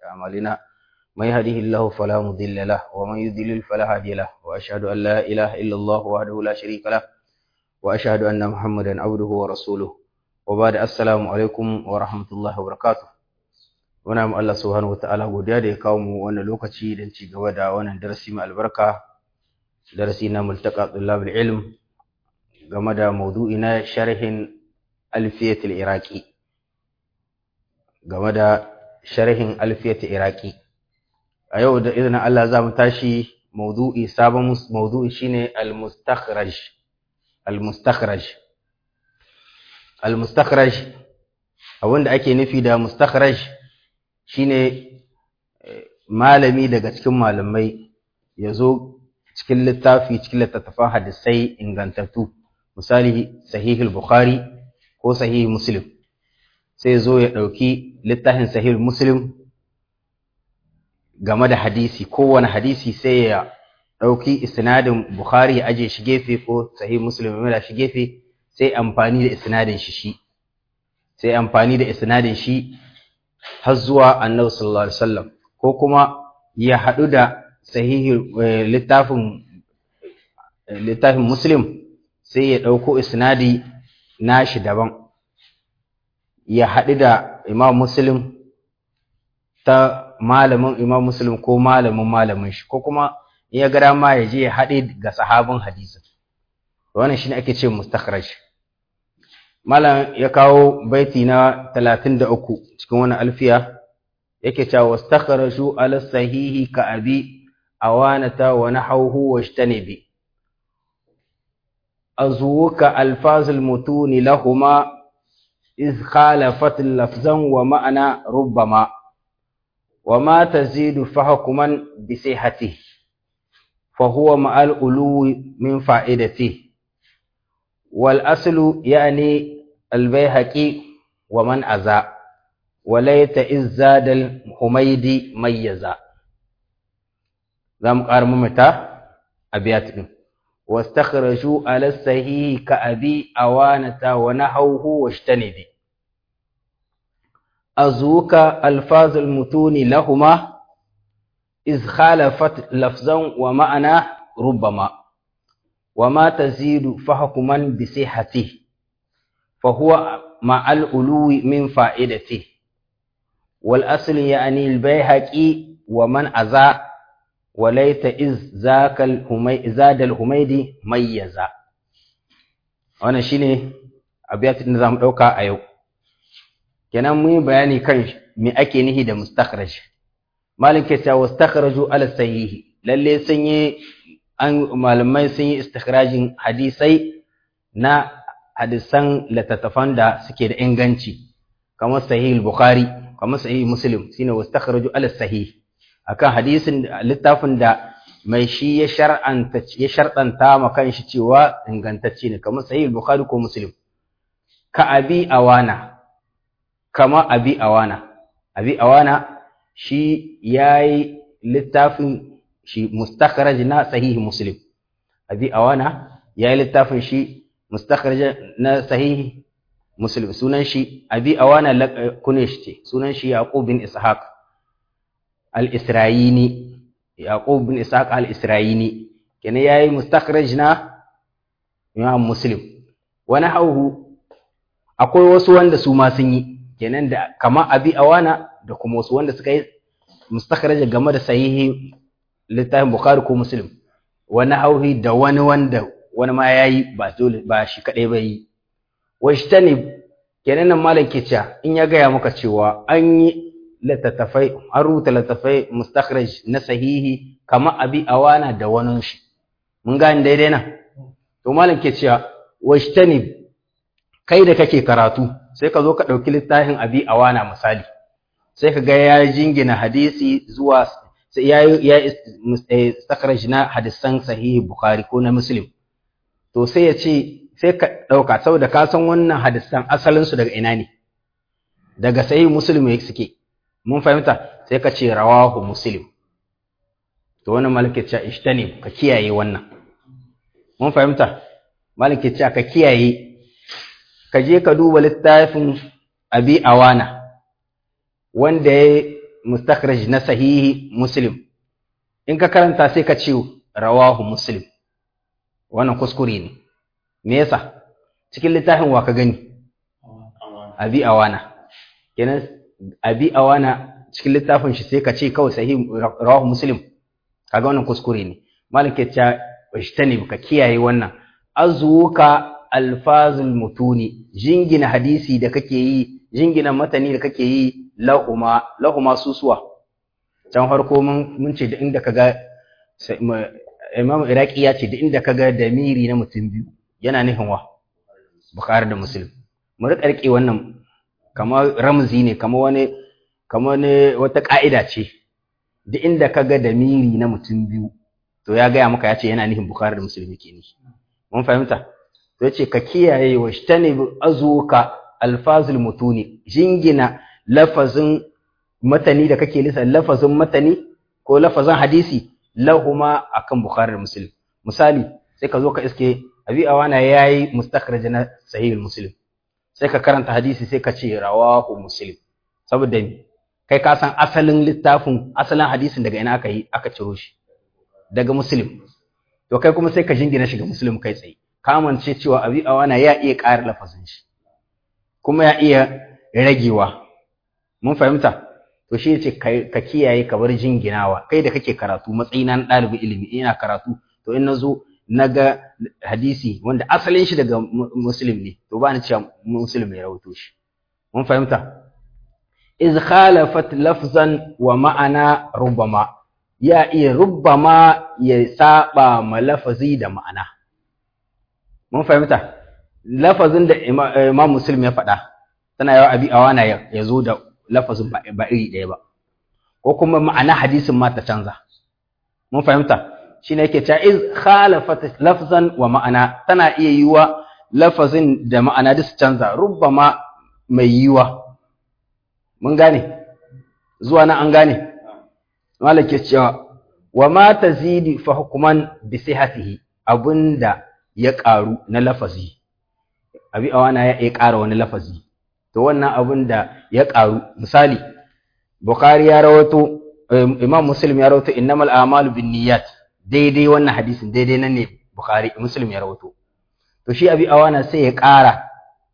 أعمالنا من يهده الله فلا مضل له ومن يضلل فلا هادي له وأشهد أن لا إله إلا الله وحده لا شريك له وأشهد أن محمدا عبده ورسوله وبعد السلام عليكم ورحمة الله وبركاته muna mu Allah subhanahu wataala godiya da ya kawo mu wannan lokaci don ci gaba da wannan darasi mai albarka darasi na multaqa tullabul ilm game da maudu'i na sharhin alfiyatul iraqi game da sharhin alfiyatul iraqi a yau da izinin Allah za mu tashi maudu'i sabon maudu'i shine al-mustakhraj al-mustakhraj al-mustakhraj abinda ake nufi da mustakhraj shine malami daga cikin malamai ya zo cikin littafi cikin littattafan hadisai ingantattu misali sahihul bukhari ko sahih muslim sai zo ya ɗauki littafin sahih muslim game da hadisi kowane hadisi sai ya ɗauki isnadin bukhari ya aje shi gefe ko sahih muslim ya shi gefe sai amfani da isnadin shi shi sai amfani da isnadin shi har zuwa annabi sallallahu alaihi wasallam ko kuma ya haɗu da sahihi littafin littafin muslim sai ya ɗauko isnadi nashi daban ya haɗu da imam muslim ta malamin imam muslim ko malamin malamin shi ko kuma ya gara ma ya je ya haɗe ga sahabin hadisi wannan shine ake ce mustakhraj malam ya kawo baiti na 33 cikin wannan alfiya yake cewa wastakhraju ala sahihi ka abi awanata wa nahawhu washtanibi azuka alfazul mutuni lahuma إذ خالفت لفظا ومعنى ربما وما تزيد فحكما بصحته فهو مع الألو من فائدته والأصل يعني البيهقي ومن أزا وليت إذ زاد الحميدي ميزا زم قارم متى أبيات واستخرجوا على الصحيح كأبي أوانة ونحوه واجتنبي أزوك ألفاظ المتون لهما إذ خالفت لفظا ومعنى ربما وما تزيد فحكما بصحته فهو مع الألو من فائدته والأصل يعني البيهقي ومن أزا وليت إذ ذاك الهمي زاد الهميدي ميزا wannan shine abiyatin da zamu dauka a yau kenan mun yi bayani kan me ake nihi da mustakhraj malik ya ce wastakhraju ala sahihi lalle sun yi an malamai sun yi istikhrajin hadisai na hadisan littattafan da suke da inganci kamar sahih bukhari kamar sahih muslim shine wastakhraju ala sahih akan hadisin littafin da mai shi ya shar'anta ya sharɗanta ma kanshi cewa ingantacce ne kamar sahih bukhari ko muslim ka abi awana kama abi awana abi awana shi yayi littafin shi mustakhraj na sahih muslim abi awana yayi littafin shi mustakhraj na sahih muslim sunan shi abi awana kunesh ce sunan shi yaqub bin ishaq al-isra'ini yaqub bin ishaq al-isra'ini kenan yayi mustakhraj na imam muslim wani hauhu akwai wasu wanda su ma sun yi kenan da kama abi awana da kuma wasu wanda suka yi mustakhraj game da sahihi littafin bukhari ko muslim wani hauhi da wani wanda wani ma yayi ba dole ba shi kadai ba yi washtani kenan nan malam ke cewa in ya gaya maka cewa an yi littattafai an rubuta littattafai mustakhraj na sahihi kama abi awana da wani shi mun gane daidai nan to malam ke cewa washtani kai da kake karatu sai ka zo ka ɗauki littafin abi awana misali sai ka ga ya jingina hadisi zuwa sai ya ya mustakhraj na hadisan sahihi bukhari ko na muslim to sai ya ce sai ka ɗauka saboda ka san wannan hadisan asalin su daga ina ne daga sahihi muslim suke mun fahimta sai ka ce rawahu muslim to wannan malaka ce ishtani ka kiyaye wannan mun fahimta malaka ce ka kiyaye ka je ka duba littafin abi awana wanda ya mustakhraj na sahihi muslim in ka karanta sai ka ce rawahu muslim wannan kuskure ne me yasa cikin littafin wa ka gani abi awana kenan abi awana cikin littafin shi sai ka ce kawai sahihi rawahu muslim kaga wannan kuskure ne malik ya ce ishtani ka kiyaye wannan azuka alfazul mutuni jingina hadisi da kake yi jingina matani da kake yi lahuma lahuma susuwa can farko mun mun ce da inda kaga imam iraki ya ce da inda kaga damiri na mutum biyu yana nufin wa bukhari da muslim mu rika rike wannan kamar ramzi ne kamar wani kamar ne wata ka'ida ce da inda kaga damiri na mutum biyu to ya gaya maka ya ce yana nufin bukhari da muslim yake nishi mun fahimta to yace ka kiyaye wa shtani azuka alfazul mutuni jingina lafazin matani da kake lisa lafazin matani ko lafazin hadisi lahuma akan bukhari da muslim misali sai ka zo ka iske abi awana yayi mustakhraj na sahih muslim sai ka karanta hadisi sai ka ce rawahu muslim saboda kai ka san asalin littafin asalin hadisin daga ina aka yi aka ciro shi daga muslim to kai kuma sai ka jingina shi ga muslim kai tsaye kamance cewa abi awana ya iya ƙara lafazin shi kuma ya iya ragewa mun fahimta to shi yace ka kiyaye ka bar jinginawa kai da kake karatu matsayina na ɗalibin ilimi ina karatu to in nazo naga hadisi wanda asalin shi daga muslim ne to ba ni cewa muslim ya rawaito shi mun fahimta iz khalafat lafzan wa ma'ana rubbama ya iya rubbama ya saba ma lafazi da ma'ana mun fahimta lafazin da imam muslim ya faɗa tana yawa abi awana ya zo da lafazin ba iri ɗaya ba ko kuma ma'ana hadisin ma ta canza mun fahimta shine yake cewa iz khalafat lafzan wa ma'ana tana iya yiwa lafazin da ma'ana duk su canza rubbama mai yiwa mun gane zuwa nan an gane malik ya cewa wa ma tazidi fa hukman bi sihhatihi abunda ya ƙaru na lafazi abi awana ya iya ƙara wani lafazi to wannan abun da ya ƙaru misali bukhari ya rawato imam muslim ya rawato innamal a'malu binniyat daidai wannan hadisin daidai nan ne bukhari muslim ya rawato to shi abi awana sai ya ƙara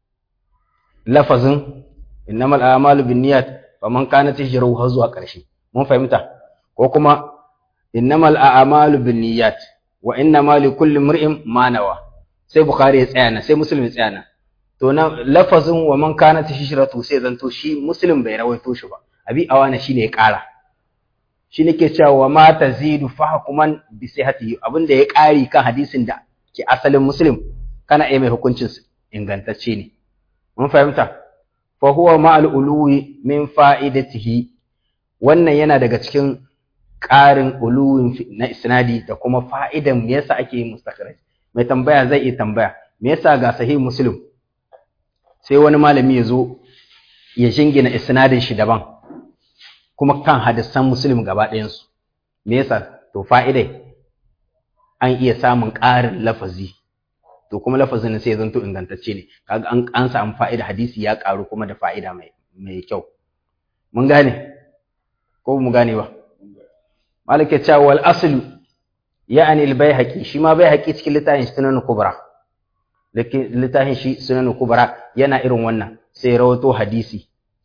lafazin innamal a'malu binniyat faman kanat hijruhu har zuwa ƙarshe mun fahimta ko kuma innamal a'malu binniyat wa innama likulli imri'in ma nawa sai bukhari ya tsaya na sai muslim ya tsaya na to na lafazin wa man kanat hijratu sai zanto shi muslim bai rawaito shi ba abi awana shine ya ƙara shi nake cewa wa ma tazidu fahkuman bi sihhatihi abinda ya ƙari kan hadisin da ke asalin muslim kana iya mai hukuncin ingantacce ne mun fahimta fa huwa ma'al uluwi min fa'idatihi wannan yana daga cikin ƙarin uluwin na isnadi da kuma fa'idan me yasa ake yin mustakhraj mai tambaya zai iya tambaya me yasa ga sahih muslim sai wani malami ya zo ya jingina isnadin shi daban kuma kan hadisan muslim gaba ɗayansu me yasa to fa'idai an iya samun ƙarin lafazi to kuma lafazin sai zanto ingantacce ne kaga an an samu fa'ida hadisi ya ƙaru kuma da fa'ida mai mai kyau mun gane ko mu gane ba malaka cewa wal aslu ya'ani al bayhaqi shi ma bayhaqi cikin littafin sunan kubra littafin shi sunan kubra yana irin wannan sai rawato hadisi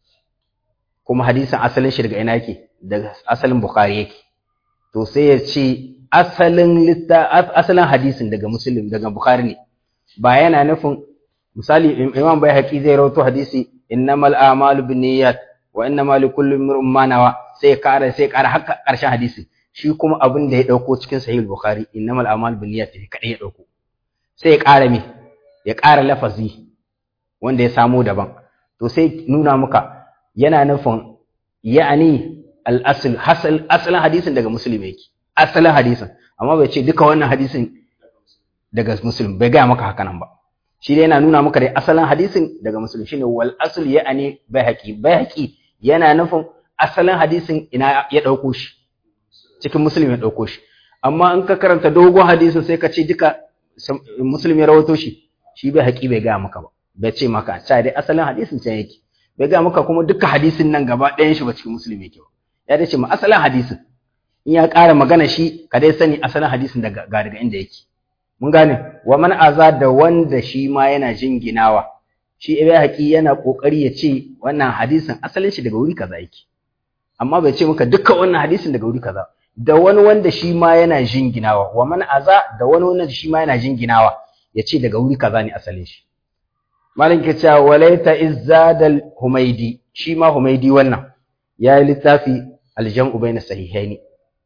kuma hadisin asalin shi daga ina yake daga asalin bukhari yake to sai ya ce asalin asalin hadisin daga muslim daga bukhari ne ba yana nufin misali imam bai haƙi zai rawato hadisi innamal a'malu binniyat wa innamal likulli imrin ma nawa sai ya ƙara sai ya ƙara haka ƙarshen hadisi shi kuma abin da ya dauko cikin sahih bukhari innamal a'malu binniyat ne kadai ya dauko sai ya ƙara me ya ƙara lafazi wanda ya samo daban to sai nuna maka yana nufin ya'ani al-asl hasal asalin hadisin daga muslim yake asalin hadisin amma bai ce duka wannan hadisin daga muslim bai gaya maka haka nan ba shi dai yana nuna maka dai asalin hadisin daga muslim shine wal asl ya'ani bayhaqi bayhaqi yana nufin asalin hadisin ina ya dauko shi cikin muslim ya dauko shi amma in ka karanta dogon hadisin sai ka ce duka muslim ya rawato shi shi bayhaqi bai gaya maka ba bai ce maka sai dai asalin hadisin can yake bai ga maka kuma duka hadisin nan gaba ɗayan shi ba cikin musulmi yake ba ya dace ma asalin hadisin in ya ƙara magana shi ka dai sani asalin hadisin daga ga daga inda yake mun gane wa man aza da wanda shi ma yana jinginawa shi ibai haƙi yana ƙoƙari ya ce wannan hadisin asalin shi daga wuri kaza yake amma bai ce maka dukkan wannan hadisin daga wuri kaza da wani wanda shi ma yana jinginawa wa man aza da wani wanda shi ma yana jinginawa ya ce daga wuri kaza ne asalin shi malam ke cewa walaita izzadal humaidi shi ma humaidi wannan ya yi littafi aljam'u bayna sahihaini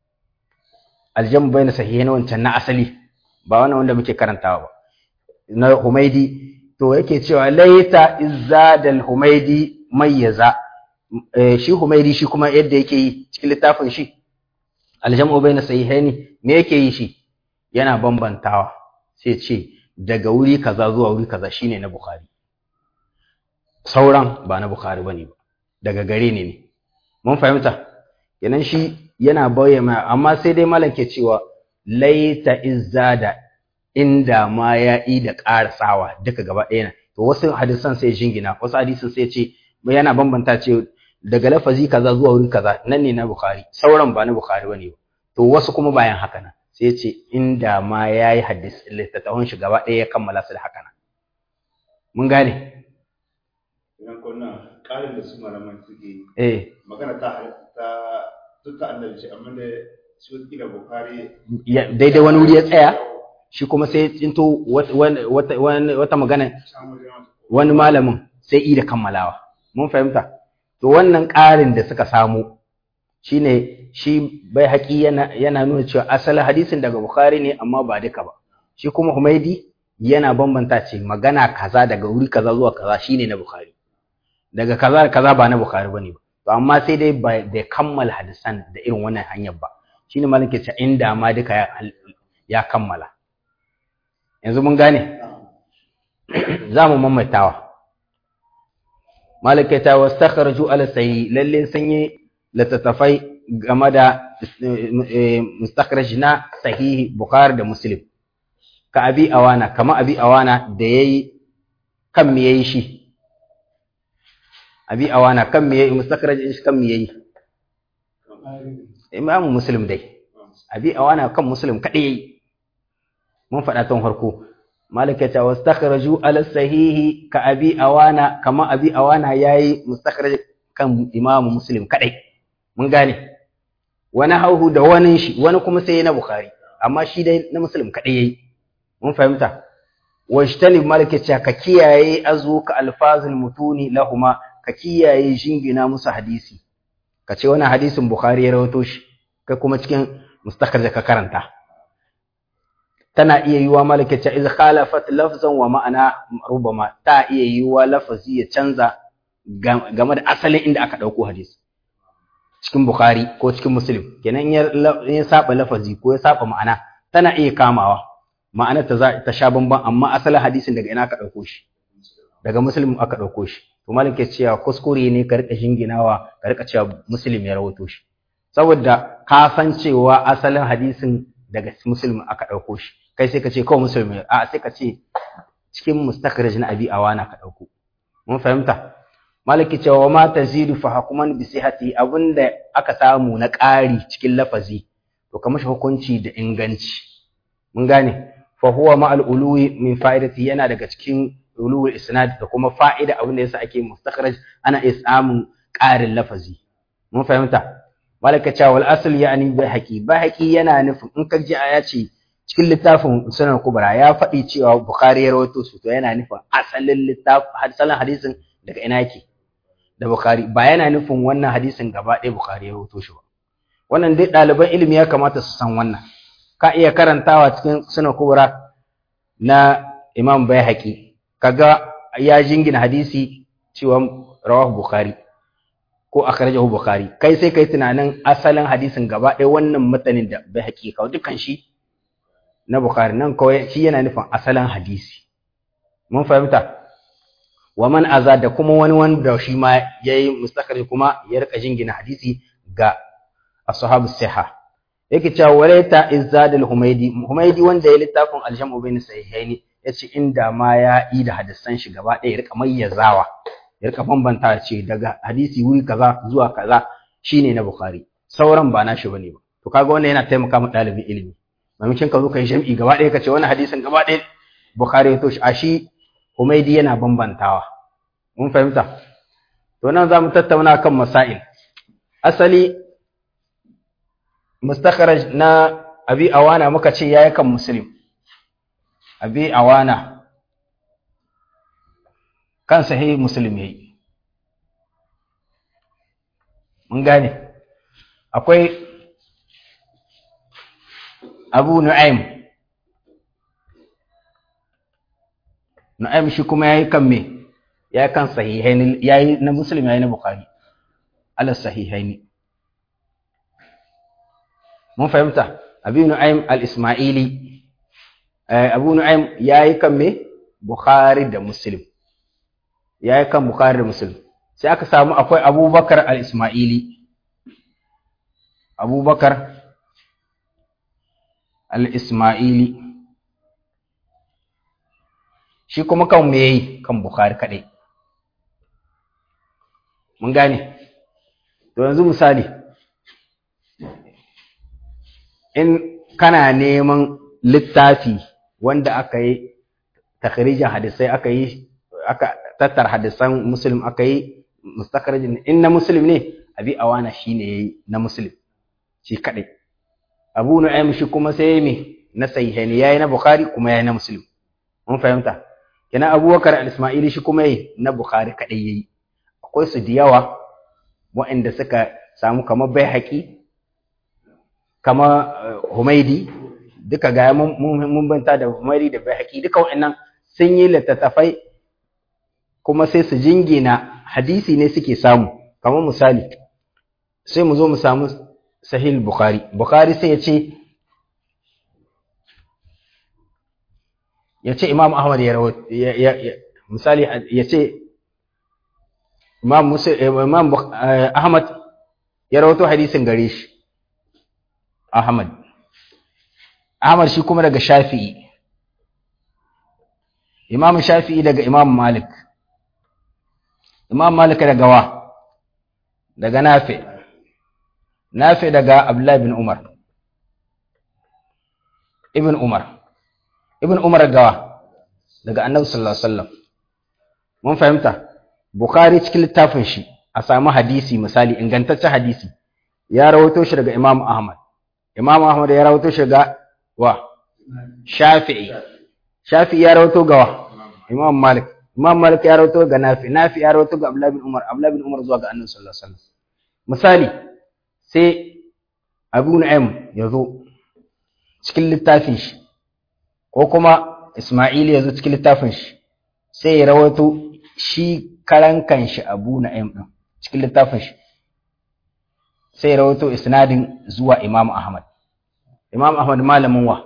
aljam'u bayna sahihaini wancan na asali ba wannan wanda muke karantawa ba na humaidi to yake cewa laita izzadal humaidi mayyaza shi humaidi shi kuma yadda yake yi cikin littafin shi aljam'u bayna sahihaini me yake yi shi yana bambantawa sai ce daga wuri kaza zuwa wuri kaza shine na bukhari sauran ba na bukhari bane ba daga gare ne ne mun fahimta kenan shi yana bayyana amma sai dai malam ke cewa laita izzada inda ma ya yi da ƙarasawa duka gaba ɗaya na to wasu hadisan sai jingina wasu hadisan sai ce yana bambanta ce daga lafazi kaza zuwa wuri kaza nan ne na bukhari sauran ba na bukhari bane ba to wasu kuma bayan haka nan sai ce inda ma ya yi hadis littattafan shi gaba ɗaya ya kammala su da haka nan mun gane idan kuna ƙarin da su malaman suke yi eh magana ta ta duk ta annabi ce amma da su kila bukhari ya- daidai wani wuri ya tsaya shi kuma sai ya tsinto wata, wata, wata magana wani malamin sai i da kammalawa mun fahimta to wannan ƙarin da suka samu shine shi bai haƙi yana, yana nuna cewa asalin hadisin daga bukhari ne amma ba duka ba shi kuma humaidi yana bambanta ce magana kaza daga wuri kaza zuwa kaza shine na bukhari daga kaza da kaza ba na bukhari bane ba to amma sai dai ba da kammala hadisan da irin wannan hanyar ba shine malam ke cewa inda ma duka ya, ya kammala yanzu mun gane za mu mamaitawa malaka ta wastakhraju ala sayyi lalle sanye littattafai game da mustakhraj na sahihi bukhari da muslim ka abi awana kama abi awana da yayi kan me yayi shi abi awana kan me yayi mustakhraj shi kan me yayi imam muslim dai abi awana kan muslim kadai yayi mun faɗa tun farko malaka ta wastakhraju ala sahihi ka abi awana kama abi awana yayi mustakhraj kan imam muslim kadai mun gane wani hauhu da wani shi wani kuma sai na bukhari amma shi dai na muslim kadai yayi mun fahimta wajtanib malaka ta ka kiyaye azu ka alfazul mutuni lahuma ka kiyaye jingina musu hadisi ka ce wannan hadisin bukhari ya rawato shi kai kuma cikin mustakhraj ka karanta tana iya yiwa malakace iz khalafat lafzan wa ma'ana rubama ta iya yiwa lafazi ya canza game da asalin inda aka dauko hadisi cikin bukhari ko cikin muslim kenan ya ya saba lafazi ko ya saba ma'ana tana iya kamawa ma'ana ta ta sha bamban amma asalin hadisin daga ina aka dauko shi daga muslim aka dauko shi to malaka cewa kuskure ne ka rika jinginawa ka rika cewa muslim ya rawato shi saboda ka san cewa asalin hadisin daga muslim aka dauko shi kai sai ka ce kawai musulmi a sai ka ce cikin mustakhraj na abi awana ka dauko mun fahimta malaki cewa ma tazidu fa hukuman bi sihhati abinda aka samu na ƙari cikin lafazi to kamar shi hukunci da inganci mun gane fa huwa ma al ului min fa'idati yana daga cikin ulul isnad da kuma fa'ida abinda yasa ake mustakhraj ana iya samun ƙarin lafazi mun fahimta malaka cewa wal asl yani bai haqi bai haqi yana nufin in ka ji aya ce cikin littafin sunan kubra ya faɗi cewa bukhari ya rawaito su to yana nufin asalin littafin asalin hadisin daga ina yake da bukhari ba yana nufin wannan hadisin gaba ɗaya bukhari ya rawaito shi ba wannan dai ɗaliban ilimi ya kamata su san wannan ka iya karantawa cikin sunan kubra na imam bayhaqi kaga ya jingina hadisi cewa rawahu bukhari ko akhrajahu bukhari kai sai kai tunanin asalin hadisin gaba ɗaya wannan matanin da bayhaqi kawo dukan shi na Bukhari nan kawai shi yana nufin asalin hadisi mun fahimta wa man aza da kuma wani wanda shi ma yayi mustakari kuma ya rika jingina hadisi ga ashabu siha yake cewa walaita izzad al-humaydi humaydi wanda ya littafin al-jam'u bain sahihaini yace inda ma ya yi da hadisan shi gaba ɗaya ya rika mayyazawa ya rika bambanta ce daga hadisi wuri kaza zuwa kaza shine na Bukhari sauran ba nashi bane ba to kaga wannan yana taimaka ma ɗalibin ilimi maimakon ka zo ka yi jam'i gaba ɗaya ka ce wannan hadisin gaba ɗaya Bukhari ya toshi a shi Humaidi yana bambantawa mun fahimta to nan za mu tattauna kan masail asali mustakharaj na abi awana muka ce yayi kan muslim abi awana kan sahih muslim yayi mun gane akwai abu nu'aym nu'aym shi kuma yayi kan me yayi kan sahihaini yayi na muslim yayi na bukhari ala sahihaini mun fahimta abu nu'aym al-isma'ili abu nu'aym yayi kan me bukhari da muslim yayi kan bukhari da muslim sai aka samu akwai abubakar al-isma'ili abubakar al-isma'ili shi kuma kan me yayi kan bukhari kadai mun gane to yanzu misali in kana neman littafi wanda aka yi takhrijin hadisai aka yi aka tattar hadisan muslim aka yi mustakhrajin in na muslim ne abi awana shine yayi na muslim shi kadai abu nu'aym shi kuma sai me na sahihaini yayi na bukhari kuma yayi na muslim mun fahimta kina abubakar al-isma'ili shi kuma yayi na bukhari kadai yayi akwai su da yawa waɗanda suka samu kamar baihaqi kama humaidi duka ga mun banta da humaidi da baihaqi duka waɗannan sun yi littattafai kuma sai su jingina hadisi ne suke samu kamar misali sai mu zo mu samu sahih bukhari bukhari sai ya ce ya ce imam ahmad ya rawo misali ya ce imam imam ahmad ya rawato hadisin gare shi ahmad ahmad shi kuma daga shafi'i imam shafi'i daga imam malik imam malik daga wa daga nafi nafi daga abdullahi bin umar ibn umar ibn umar gawa daga annabi sallallahu alaihi wasallam mun fahimta bukhari cikin littafin shi a samu hadisi misali ingantaccen hadisi ya rawaito shi daga imam ahmad imam ahmad ya rawaito shi ga wa shafi'i shafi'i ya rawaito ga wa imam malik imam malik ya rawaito ga nafi nafi ya rawaito ga abdullah bin umar abdullah bin umar zuwa ga annabi sallallahu alaihi wasallam misali sai abu nu'aym ya zo cikin littafin shi ko kuma Ismail ya zo cikin littafin shi sai ya rawaito shi karan kanshi Abu Na'im din cikin littafin shi sai ya rawaito isnadin zuwa Imam Ahmad Imam Ahmad malamin wa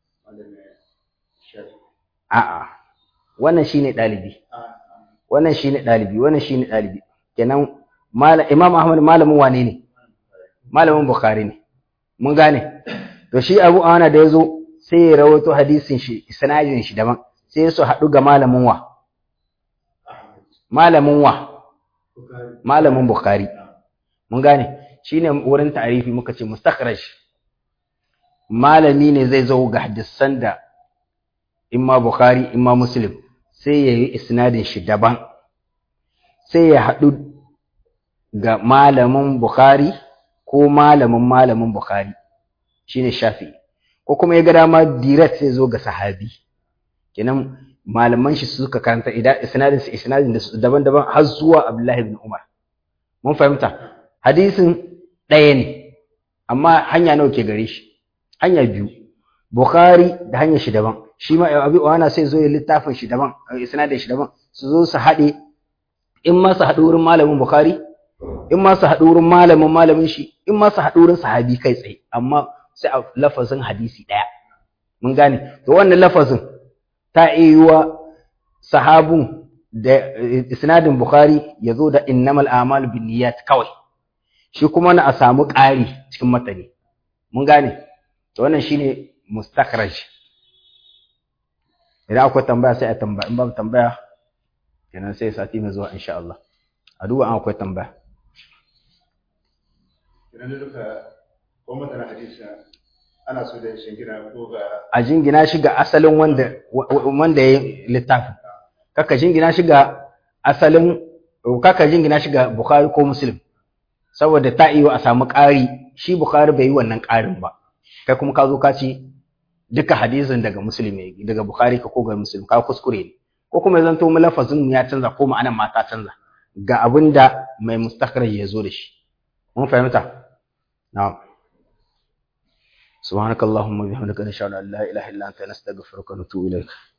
a'a wannan shine dalibi wannan shine dalibi wannan shine dalibi kenan Imam Ahmad malamin wane ne malamin Bukhari ne mun gane to shi Abu Ana da yazo sai ya rawato hadisin shi isnadin shi daban sai su haɗu ga malamin wa malamin wa malamin bukhari mun gane shine wurin ta'arifi muka ce mustakhraj malami ne zai zo ga hadisan da imma bukhari imma muslim sai ya yi isnadin shi daban sai ya haɗu ga malamin bukhari ko malamin malamin bukhari shine shafi'i ko kuma ya ga dama direct sai zo ga sahabi kenan malaman shi suka karanta idan isnadin su isnadin da daban-daban har zuwa Abdullahi ibn Umar mun fahimta hadisin ɗaya ne amma hanya nawa ke gare shi hanya biyu Bukhari da hanyar shi daban shi ma Abi Uwana sai zo ya littafin shi daban isnadin shi daban su zo su haɗe in ma su haɗu wurin malamin Bukhari in ma su haɗu wurin malamin malamin shi in ma su haɗu wurin sahabi kai tsaye amma sai a lafazin hadisi ɗaya mun gane to wannan lafazin ta iya sahabun da isnadin bukhari ya zo da innamal a'malu binniyat kawai shi kuma na a samu ƙari cikin matani mun gane to wannan shine mustakhraj idan akwai tambaya sai a tambaya in babu tambaya kenan sai sati mai zuwa insha Allah a duba an akwai tambaya Kenan da duka ko mutane hadisi ana so da shingina ko ga a jingina shi ga asalin wanda wa- wa- wanda ya yi littafin kaka jingina shi ga asalin kaka jingina shi ga Bukhari ko Muslim saboda ta iyo a samu ƙari shi Bukhari bai yi wannan ƙarin ba kai kuma ka zo ka ce duka hadisin daga Muslim ne daga Bukhari ka ko ga Muslim ka kuskure ne ko kuma ya zanto mu lafazin mu ya canza ko ma'anar ma ta canza ga abin da mai mustakhraj ya zo da shi mun fahimta na'am سبحانك اللهم وبحمدك نشهد ان لا اله الا انت نستغفرك ونتوب اليك